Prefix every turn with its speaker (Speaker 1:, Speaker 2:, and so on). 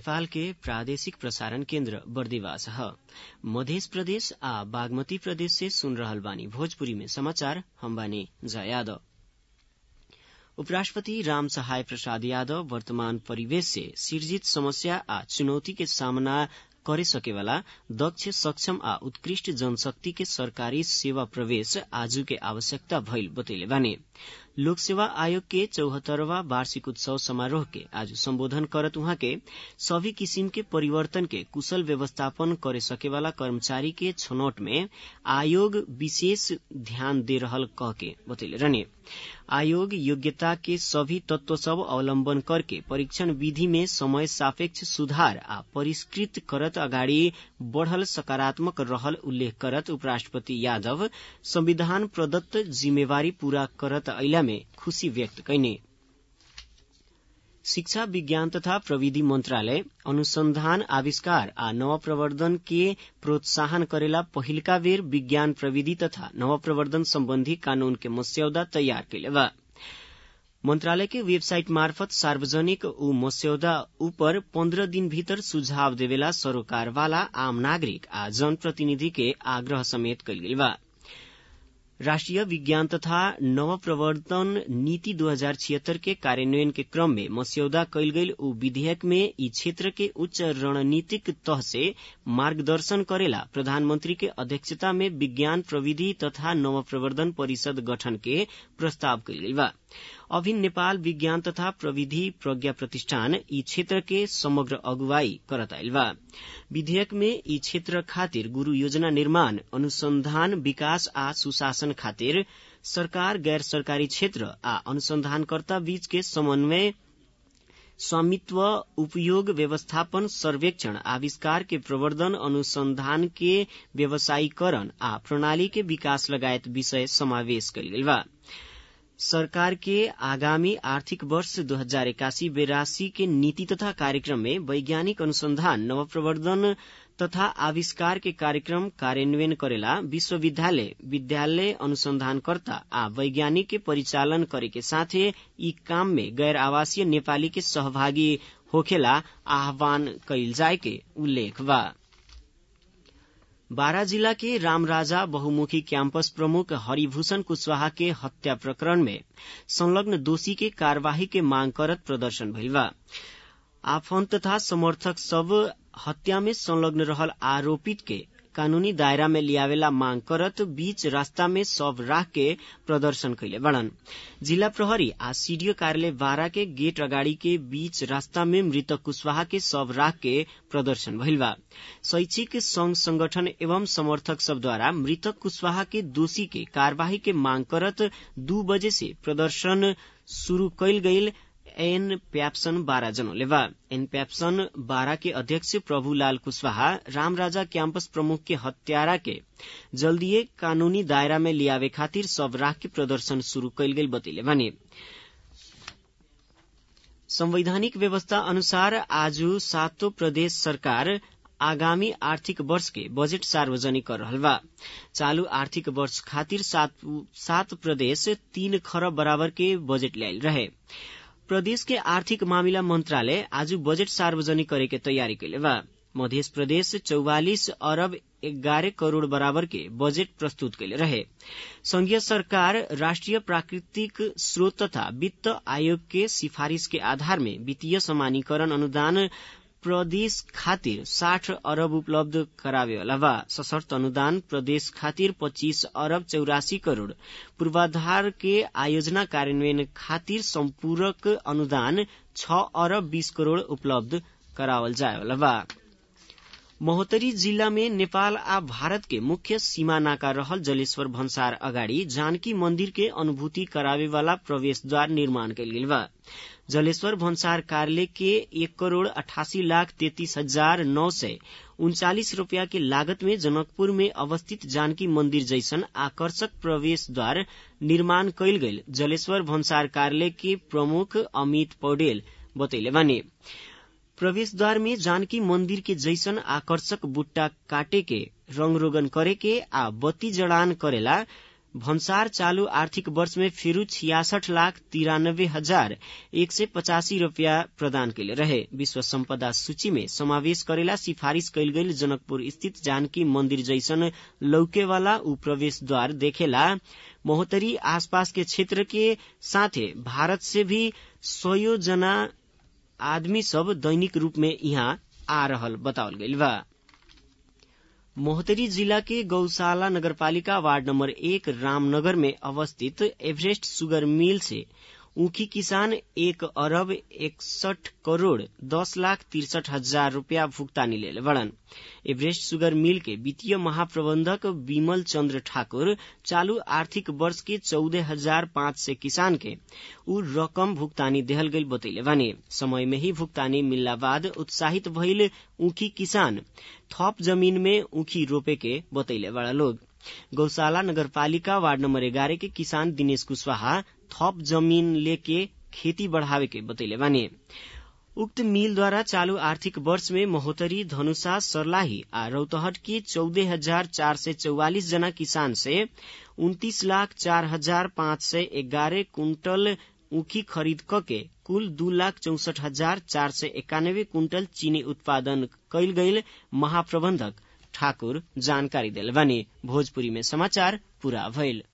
Speaker 1: नेपाल के प्रादेशिक प्रसारण केन्द्र बर्दिवास ह मध्य प्रदेश आ बागमती प्रदेश से सुन रहल बानी भोजपुरी में समाचार हम बानी जया यादव उपराष्ट्रपति राम सहाय प्रसाद यादव वर्तमान परिवेश से सिर्जित समस्या आ चुनौती के सामना करे सकेवाला दक्ष सक्षम आ उत्कृष्ट जनशक्ति के सरकारी सेवा प्रवेश आजू के आवश्यकता भइल बतैले बानी लोक सेवा आयोग के चौहत्तरवा वार्षिक उत्सव समारोह के आज सम्बोधन करत उहाँ के सभी किसिम के परिवर्तन के कुशल व्यवस्थापन करे सकेवाला कर्मचारी के छनौट में आयोग विशेष ध्यान दे रहल कह के बतैले रहने आयोग योग्यता के सभी तत्व सब अवलम्बन करके परीक्षण विधि में समय सापेक्ष सुधार आ परिष्कृत करत अगाडि बढ़ल सकारात्मक रहल उल्लेख करत उपराष्ट्रपति यादव संविधान प्रदत्त जिम्मेवारी पूरा करत अइला में खुशी व्यक्त कैने शिक्षा विज्ञान तथा प्रविधि मंत्रालय अनुसंधान आविष्कार आ नवप्रवर्धन के प्रोत्साहन करेला पहिलका बेर विज्ञान प्रविधि तथा नवप्रवर्धन सम्बन्धी कानून के मस्यौदा तयार कैले बा मंत्रालय के वेबसाइट मार्फत सार्वजनिक ऊ मस्यौदा ऊपर पन्द्रह दिन भीतर सुझाव देवेला सरोकार वाला आम नागरिक आ जनप्रतिनिधि के आग्रह समेत कैल गेल बा राष्ट्रिय विज्ञान तथा नव प्रवर्तन नीति दो हजार छिहत्तर के कार्यान्वयन के क्रम में मस्यौदा कैल गई ऊ विधेयक में ई क्षेत्र के उच्च रणनीतिक तह से मार्गदर्शन करेला प्रधानमंत्री के अध्यक्षता में विज्ञान प्रविधि तथा नव प्रवर्धन परिषद गठन के प्रस्ताव कैल गई बा अभी नेपाल विज्ञान तथा प्रविधि प्रज्ञा प्रतिष्ठान ई क्षेत्र के समग्र अगुवाई करत आयल बा विधेयक में ई क्षेत्र खातिर गुरू योजना निर्माण अनुसंधान विकास आ सुशासन खातिर सरकार गैर सरकारी क्षेत्र आ अनुसंधानकर्ता बीच के समन्वय स्वामित्व उपयोग व्यवस्थापन सर्वेक्षण आविष्कार के प्रवर्धन अनुसंधान के व्यवसायीकरण आ प्रणाली के विकास लगायत विषय समावेश कयल गेल बा सरकार के आगामी आर्थिक वर्ष दो हजार इक्यासी बेरासी के नीति तथा कार्यक्रम में वैज्ञानिक अनुसंधान नवप्रवर्धन तथा आविष्कार के कार्यक्रम कार्यान्वयन करेला विश्वविद्यालय विद्यालय अनुसंधानकर्ता आ वैज्ञानिक के परिचालन करे के साथे ई काम में गैर आवासीय नेपाली के सहभागी होखेला आह्वान कैल जाय के उल्लेख बा बारा जिला के रामराजा बहुमुखी कैंपस प्रमुख हरिभूषण कुशवाहा के हत्या प्रकरण में संलग्न दोषी के कार्यवाही के मांग करत प्रदर्शन भइल बा आफन्त तथा समर्थक सब हत्या में संलग्न रहल आरोपित के कानूनी दायरा में लियावेला मांग करत बीच रास्ता में सब राख के प्रदर्शन कैले बड़न जिला प्रहरी आ सीडीओ कार्यालय बारा के गेट अगाडि के बीच रास्ता में मृतक कुशवाहा के सब राख के प्रदर्शन भइल बा शैक्षिक संघ संगठन एवं समर्थक सब द्वारा मृतक कुशवाहा के दोषी के कार्यवाही के मांग करत दू बजे से प्रदर्शन शुरू कैल गईल एन प्याप्सन बारा जनौले बा एन प्याप्सन बारा के अध्यक्ष प्रभुलाल कुशवाहा रामराजा क्याम्पस प्रमुख के हत्यारा के जल्दीए कानूनी दायरा में लियावे खातिर सब राख के प्रदर्शन शुरू कैल गेल बतैले बानी संवैधानिक व्यवस्था अनुसार आज सातों प्रदेश सरकार आगामी आर्थिक वर्ष के बजेट सार्वजनिक कर रहल बा चालू आर्थिक वर्ष खातिर सात, सात प्रदेश तीन खरब बराबर के बजेट ल्यायल रहे प्रदेश के आर्थिक मामिला मंत्रालय आज बजेट सार्वजनिक करे के तैयारी कैले बा मध्य प्रदेश चौवालिस अरब एघारह करोड़ बराबर के बजेट प्रस्तुत कैले रहे संघीय सरकार राष्ट्रिय प्राकृतिक स्रोत तथा वित्त आयोग के सिफारिश के आधार में वित्तीय समानीकरण अनुदान प्रदेश खातिर साठ अरब उपलब्ध करावे वाला बा सशर्त अनुदान प्रदेश खातिर पच्चीस अरब चौरासी करोड़ पूर्वाधार के आयोजना कार्यान्वयन खातिर सम्पूरक अनुदान छ अरब बीस करोड़ उपलब्ध करावल जाए वाला बा महोत्तरी जिल्ला में नेपाल आ भारत के मुख्य सीमा नाका रहल जलेश्वर भन्सार अगाडि जानकी मन्दिर के अनुभूति करावे वाला प्रवेशद्वार निर्माण कैल गेल बा जलेश्वर भन्सार कार्यालय के एक करोड़ अठासी लाख तैतीस हजार नौ सय उन्चालिस रूपियाँ के लागत में जनकपुर में अवस्थित जानकी मंदिर जैसन आकर्षक प्रवेश द्वार निर्माण कैल गईल जलेश्वर भन्सार कार्यालय के प्रमुख अमित पौडेल बतैले बानी प्रवेश द्वार में जानकी मंदिर के जैसन आकर्षक बुट्टा काटे के रंग रोगन करे के आ बत्ती जड़ान करेला भन्सार चालू आर्थिक वर्ष में फिरू छियासठ लाख तिरानब्बे हजार एक सय पचासी रूपियाँ प्रदान कैले रहे विश्व सम्पदा सूची में समावेश करेला सिफारिश कैल गई जनकपुर स्थित जानकी मंदिर जैसन लौकेवाला ऊ प्रवेश द्वार देखेला महोत्तरी आसपास के क्षेत्र के साथे भारत से भी सयो जना आदमी सब दैनिक रूप में यहाँ आ रहल बतावल गईल बा मोहतरी जिला के गौशाला नगरपालिका वार्ड नंबर एक रामनगर में अवस्थित एवरेस्ट सुगर मिल से ऊखी किसान एक अरब इकसठ करोड़ दस लाख तिरसठ हजार रूपया भुगतानी ले बड़न एवरेस्ट सुगर मिल के वित्तीय महाप्रबंधक विमल चंद्र ठाकुर चालू आर्थिक वर्ष के चौदह हजार पाँच सय किसान के ऊ रकम भुगतानी देहल गई बतैले बानी समय में ही भुगतानी मिलला बाद उत्साहित भइल ऊखी किसान थप जमीन में ऊखी रोपे के बतैले बड़ा लोग गौशाला नगरपालिका वार्ड नंबर एगारह के किसान दिनेश कुशवाहा थप जमीन लेके खेती बढ़ावे के बतैले बानी उक्त मिल द्वारा चालू आर्थिक वर्ष में महोत्तरी धनुषा सर्लाही आ रौतहट के चौदह हजार चार सय चौवालिस जना किसान से उन्तीस लाख चार हजार पाँच सय एगारह कुंटल ऊखी खरीद के कुल दू लाख चौसठ हजार चार सय एकानब्बे कुंटल चीनी उत्पादन कैल गईल महाप्रबंधक ठाकुर जानकारी दिल बानी भोजपुरी में समाचार पूरा भइल